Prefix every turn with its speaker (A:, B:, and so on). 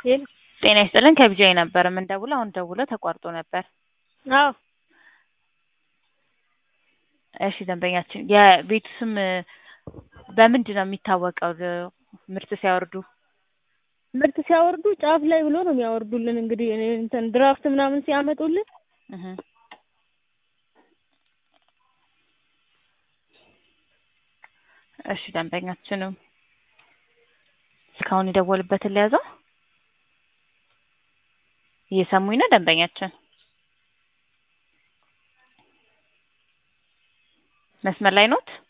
A: ሄሎ
B: ጤና ይስጥልን ከቢጃይ ነበር የምንደውለው። አሁን ደውለው ተቋርጦ ነበር።
A: አዎ
B: እሺ ደንበኛችን የቤቱ ስም በምንድን ነው የሚታወቀው? ምርት ሲያወርዱ
A: ምርት ሲያወርዱ ጫፍ ላይ ብሎ ነው የሚያወርዱልን። እንግዲህ እኔ እንትን ድራፍት ምናምን ሲያመጡልን
B: እህ እሺ ደንበኛችንም እስካሁን የደወሉበትን ለያዘው እየሰሙኝ ነው ደንበኛችን መስመር ላይ ኖት?